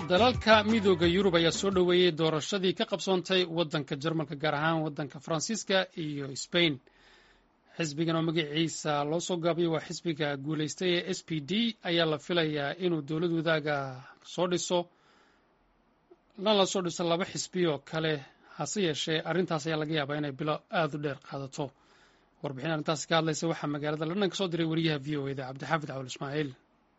dalalka midooda yurub ayaa soo dhoweeyey doorashadii ka qabsoontay waddanka jarmalka gaar ahaan waddanka faransiiska iyo sbain xisbigan oo magaciisa loo soo gaabiyay waa xisbiga guulaystay ee s p d ayaa la filayaa inuu dowlad wadaaga soo dhiso lan la soo dhiso laba xisbi oo kale hase yeeshee arrintaas ayaa laga yaabaa inay bilo aada u dheer qaadato warbixin arrintaasi ka hadlaysa waxaa magaalada london ka soo diray wariyaha v o eda cabdixaafid cawal ismaaciil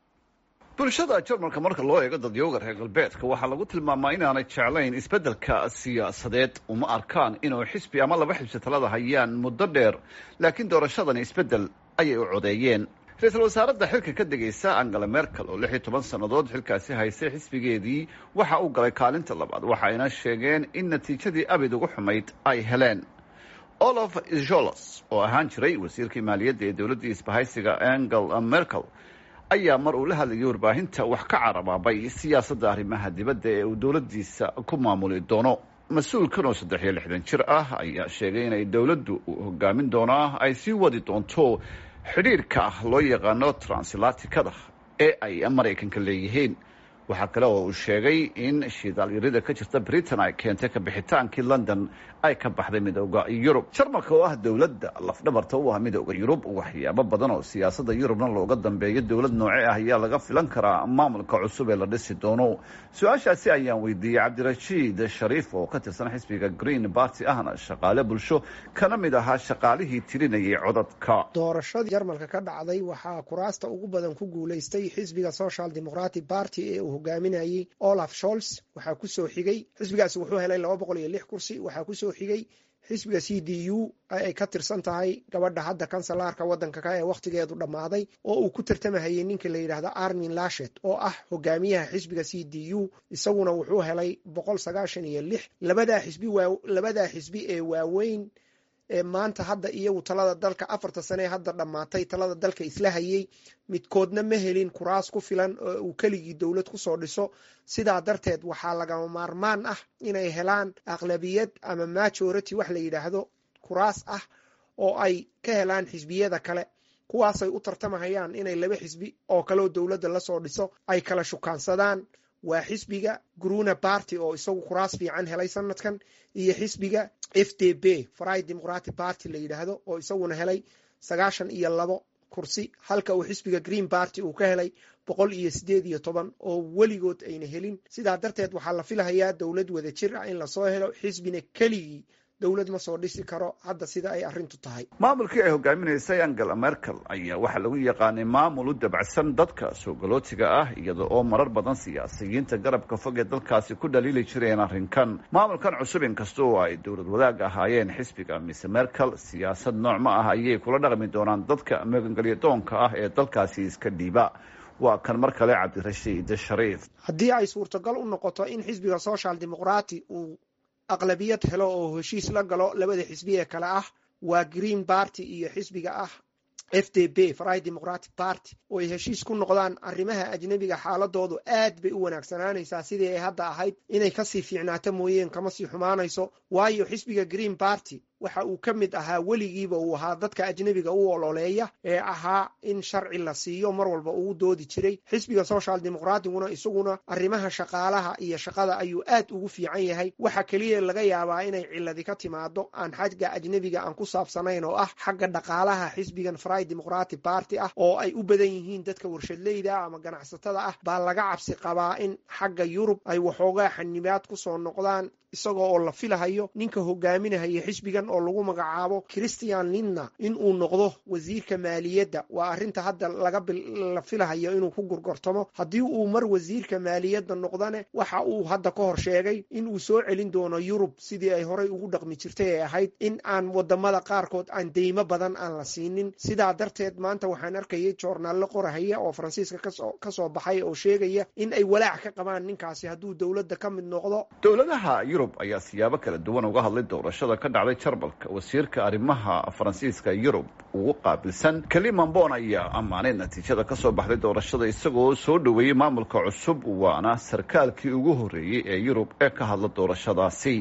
bulshada jarmalka marka loo eego dadyooga reer galbeedka waxaa lagu tilmaamaa inaanay jeclayn isbeddelka siyaasadeed uma arkaan inuu xisbi ama laba xibsi talada hayaan muddo dheer laakiin doorashadani isbeddel ayay u codeeyeen ra-iisul wasaaradda xilka ka degaysa angela merkel oo lix iyo toban sannadood xilkaasi haysay xisbigeedii waxa uu galay kaalinta labaad waxayna sheegeen in natiijadii abid ugu xumayd ay heleen olaf jolos oo ahaan jiray wasiirkii maaliyadda ee dowladdii isbahaysiga angela merkel ayaa mar uu la hadlayay warbaahinta wax ka carabaabay siyaasadda arrimaha dibadda ee uu dowladdiisa ku maamuli doono mas-uulkan oo saddex iyo lixdan jir ah ayaa sheegay inay dowladdu uu hogaamin doonaa ay sii wadi doonto xidhiirka loo yaqaano translatikada ee ay maraykanka leeyihiin waxaa kale oo uu sheegay in shidaalyarida ka jirta britain ay keentay kabixitaankii london ay ka baxday midooda yurub jarmalka oo ah dowladda lafdhabarta u ah midooda yurub waxyaabo badan oo siyaasadda yurubna looga dambeeyo dowlad nooce ah ayaa laga filan karaa maamulka cusub ee la dhisi doono su-aashaasi ayaan weydiiyey cabdirashiid shariif oo ka tirsan xisbiga green barty ahna shaqaale bulsho kana mid ahaa shaqaalihii tirinayay codadka doorashadii jarmalka ka dhacday waxaa kuraasta ugu badan ku guulaystay xisbiga social democratic party ee uu hogaaminayey olaf sholz waxaa kusoo xigay xisbigaasi wuxuu helay laba boqol iyo lix kursi waxaa kusoo xigay xisbiga c d u ay ka tirsan tahay gabadha hadda kansalaarka waddanka ka ee wakhtigeedu dhammaaday oo uu ku tartamahayay ninka la yidhaahdo armin lashet oo ah hogaamiyaha xisbiga c d u isaguna wuxuu helay boqol sagaashan iyo lix labadaa xisbi waa labadaa xisbi ee waaweyn ee maanta hadda iyagu talada dalka afarta sane ee hadda dhammaatay talada dalka isla hayay midkoodna ma helin kuraas ku filan oo uu keligii dowlad kusoo dhiso sidaa darteed waxaa lagama maarmaan ah inay helaan aqlabiyad ama majority wax la yidhaahdo kuraas ah oo ay ka helaan xisbiyada kale kuwaasay u tartamahayaan inay laba xisbi oo kaleoo dowladda lasoo dhiso ay kala shukaansadaan waa xisbiga gruna barty oo isagu kuraas fiican helay sanadkan iyo xisbiga f d b fry democratic party la yidhaahdo oo isaguna helay sagaashan iyo labo kursi halka uu xisbiga green barty uu ka helay boqol iyo sideed iyo toban oo weligood ayna helin sidaa darteed waxaa la filahayaa dowlad wada jir ah in lasoo helo xisbina keligii dowlad ma soo dhisi karo hadda sida ay arrintu tahay maamulkii ay hogaaminaysay angela merkel ayaa waxaa lagu yaqaanay maamul u dabacsan dadka soo galootiga ah iyada oo marar badan siyaasiyiinta garabka fog ee dalkaasi ku dhaliili jireen arrinkan maamulkan cusub inkasta oo ay dowlad wadaag ahaayeen xisbiga mise merkel siyaasad nooc ma ah ayay kula dhaqmi doonaan dadka magangelyadoonka ah ee dalkaasi iska dhiiba waa kan mar kale cabdirashiid shariif haddii ay suurtagal u noqoto in xisbiga social democrati uu aqlabiyad helo oo heshiis la galo labada xisbi ee kale ah waa green barty iyo xisbiga ah f d b fry democratic party oo ay heshiis ku noqdaan arrimaha ajnebiga xaaladoodu aad bay u wanaagsanaanaysaa sidii ay hadda ahayd inay kasii fiicnaato mooyeen kama sii xumaanayso waayo xisbiga green barty waxa uu ka mid ahaa weligiiba uu ahaa dadka ajnebiga u ololeeya ee ahaa in sharci la siiyo mar walba uu doodi jiray xisbiga social democratiguna isaguna arrimaha shaqaalaha iyo shaqada ayuu aad ugu fiican yahay waxa keliya laga yaabaa inay ciladi ka timaado aan xagga ajnebiga aan ku saabsanayn oo ah xagga dhaqaalaha xisbigan fry democratic party ah oo ay u badan yihiin dadka warshadleyda ama ganacsatada ah baa laga cabsi qabaa in xagga yurub ay waxoogaa xanibaad kusoo noqdaan isagoo oo la filahayo ninka hogaaminahaya xisbigan oo lagu magacaabo christian linna in uu noqdo wasiirka maaliyadda waa arrinta hadda lagala filahayo inuu ku gurgortamo haddii uu mar wasiirka maaliyadda noqdane waxa uu hadda ka hor sheegay in uu soo celin doono yurub sidii ay horey ugu dhaqmi jirtay ee ahayd in aan wadamada qaarkood aan deymo badan aan la siinin sidaa darteed maanta waxaan arkayay joornaallo qorahaya oo faransiiska kasoo baxay oo sheegaya in ay walaac ka qabaan ninkaasi hadduu dowladda ka mid noqdo yurub ayaa siyaabo kala duwan uga hadlay doorashada ka dhacday jarmalka wasiirka arrimaha faransiiska yurub ugu qaabilsan kalimambon ayaa ammaanay natiijada ka soo baxday doorashada isagoo soo dhoweeyey maamulka cusub waana sarkaalkii ugu horreeyey ee yurub ee ka hadla doorashadaasi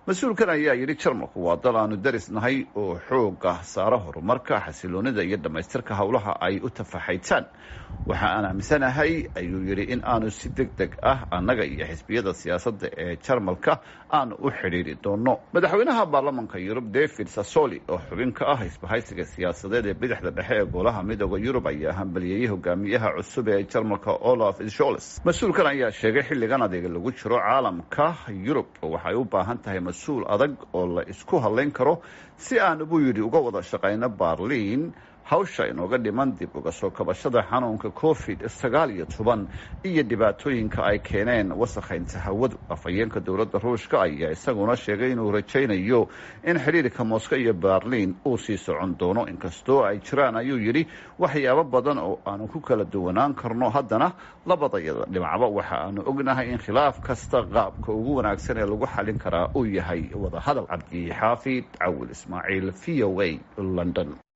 mas-uulkan ayaa yidhi jarmalku waa dal aanu darisnahay oo xooga saaro horumarka xasiloonida iyo dhammaystirka howlaha ay u tafaxaytaan waxa aan aaminsanahay ayuu yidhi in aanu si deg deg ah annaga iyo xisbiyada siyaasadda ee jarmalka aanu u xidhiiri doono madaxweynaha baarlamanka yurub david sassoli oo xubin ka ah isbahaysiga siyaasadeed ee bidixda dhexe ee golaha midooda yurub ayaa hambaliyeeyey hogaamiyaha cusub ee jarmalka olaf sholes mas-uulkan ayaa sheegay xilligan adeega lagu jiro caalamka yurub waxay u baahan tahay mas-uul adag oo la isku hadlayn karo si aan buu yidhi uga wada shaqayno barliin hawsha inooga dhiman dib uga soo kabashada xanuunka covid sagaal iyo toban iyo dhibaatooyinka ay keeneen wasakhaynta hawadu afhayeenka dowladda ruushka ayaa isaguna sheegay inuu rajaynayo in xidhiirka moscow iyo berliin uu sii socon doono inkastoo ay jiraan ayuu yidhi waxyaabo badan oo aanu ku kala duwanaan karno haddana labadayada dhinacba waxa aanu ognahay in khilaaf kasta qaabka ugu wanaagsan ee lagu xalin karaa uu yahay wadahadal cabdi xaafid cawil ismaaciil v o a london